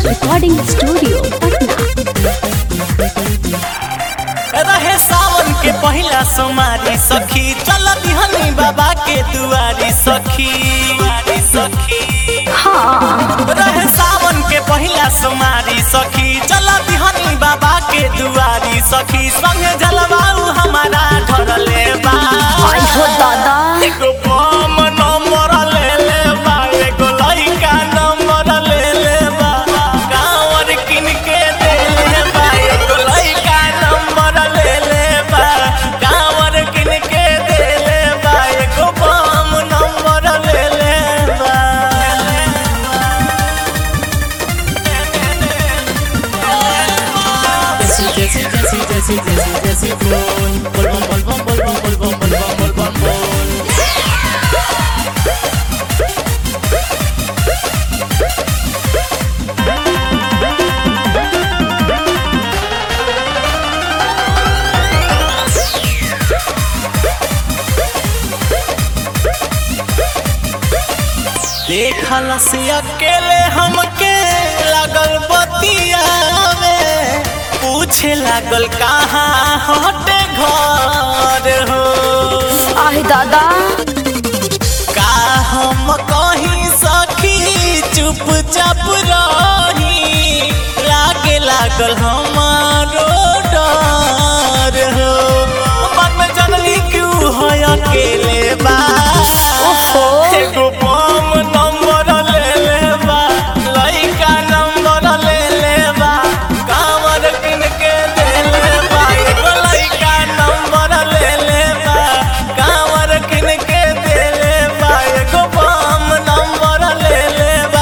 Recording studio Patna रहे सावन के पहिला सोमारी सखी चल दिहनी बाबा के दुआरी सखी दुआरी सखी हाँ रहे सावन के पहिला सोमारी सखी चल दिहनी बाबा के दुआरी सखी संगे जलवाऊ हमारा ढरले बा आई हो दादा एगो बम नंबर ले ले बा एगो लइका नंबर ले ले बा गाँवर किन के दे ले बा एगो लइका नंबर ले ले बा गाँवर किन के दे ले बा एगो बम नंबर ले ले बा Desi, desi, desi, desi, desi, desi, bol. Bol, bol, bol, bol, bol, bol, bol, bol, bol, bol, bol, bol. देखल से अकेले हमके लागल बतिया में पूछे लागल कहाँ हटे घर हो आई दादा का हम कहीं सखी चुपचाप रही लागे लागल हमारो डर हो मन में जनली क्यों है अकेले बा ओहो। एगो बम नंबर ले ले बा लइका नंबर ले ले बा कांवर किन के दे ले बा एगो लइका नंबर ले ले बा कांवर किन के दे ले बा एगो बम नंबर ले ले बा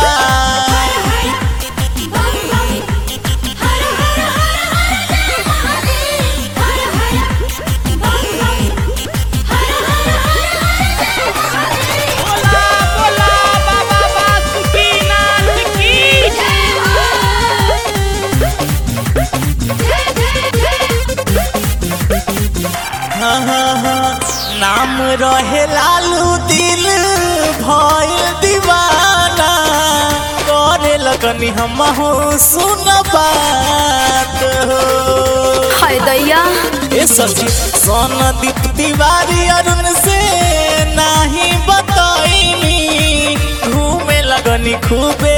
हाँ, हाँ, हाँ, नाम रहे लालू दिल भइल दीवाना करे लगनी हम सुन बात हो हाय दैया ए सखी सोन दीप तिवारी अरुण से नाही बताईनी घूमे लगनी खूबे